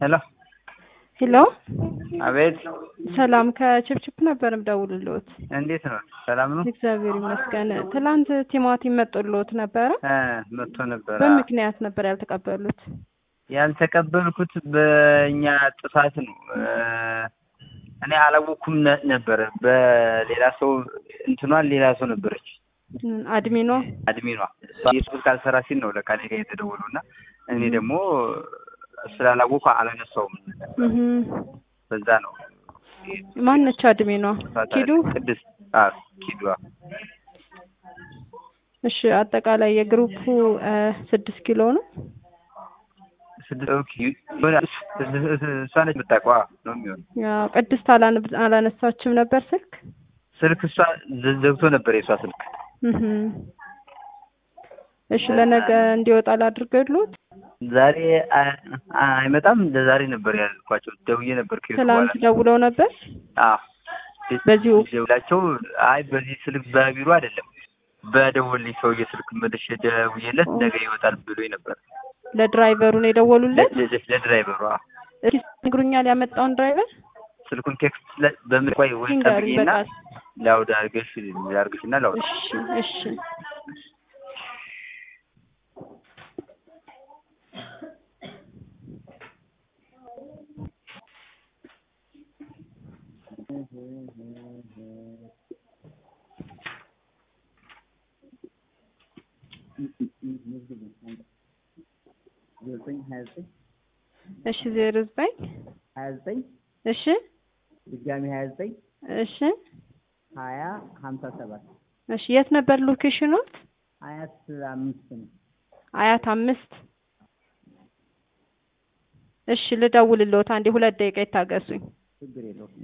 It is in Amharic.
ሄሎ ሄሎ አቤት፣ ሰላም ከችፕችፕ ነበር የምደውልልዎት። እንዴት ነው? ሰላም ነው? እግዚአብሔር ይመስገን። ትላንት ቲማቲም መጥቶልዎት ነበረ? እ መጥቶ ነበረ። በምክንያት ነበር ያልተቀበሉት? ያልተቀበልኩት በእኛ ጥፋት ነው። እ እኔ አላወኩም ነ- ነበረ። በሌላ ሰው እንትኗን ሌላ ሰው ነበረች ምን አድሚኗ? አድሚኗ የሱስ ካልሰራ ሲል ነው ለካ እኔ ጋ የተደወለው እና እኔ ደግሞ ስላላወኩ አላነሳውም። እህ በዛ ነው ማነች አድሚኗ? ኪዱ? ቅድስት አዎ፣ ኪዱ አዎ። እሺ አጠቃላይ የግሩፑ እ ስድስት ኪሎ ነው። ስድስት ኦኬ፣ የሆነ እሷ ነች የምታውቀው አዎ፣ ነው የሚሆነው ያው ቅድስት አላነ- አላነሳችም ነበር ስልክ። ስልክ እሷ ዘ- ዘግቶ ነበር የእሷ ስልክ። እህ እሺ ለነገ እንዲወጣ ላድርገሉት። ዛሬ አ- አይመጣም። ለዛሬ ነበር ያልኳቸው። ደውዬ ነበር ከሄድኩ ትላንት በኋላ። ደውለው ነበር። አዎ በዚሁ ደውላቸው፣ አይ በዚህ ስልክ በቢሮ አይደለም በደወልኝ ሰውዬ ስልክ መልሼ ደውዬለት ነገ ይወጣል ብሎኝ ነበር። ለድራይቨሩ ነው የደወሉለት። ለ- ለ- ለድራይቨሩ አዎ። እስኪ ይነግሩኛል ያመጣውን ድራይቨር ስልኩን ቴክስት ለ- በምን ቆይ ወይ ይንገሩኝ ጠብቂና በቃል። ላውድ አድርገሽ አድርገሽና ላውድ እሺ እሺ ዘጠኝ ሀያ ዘጠኝ እሺ ዜሮ ዘጠኝ ሀያ ዘጠኝ እሺ ድጋሚ ሀያ ዘጠኝ እሺ ሀያ ሀምሳ ሰባት እሺ የት ነበር ሎኬሽኑት? አያት አምስት ነው። አያት አምስት እሺ ልደውልልዎት አንዴ ሁለት ደቂቃ ይታገሱኝ። ችግር የለውም።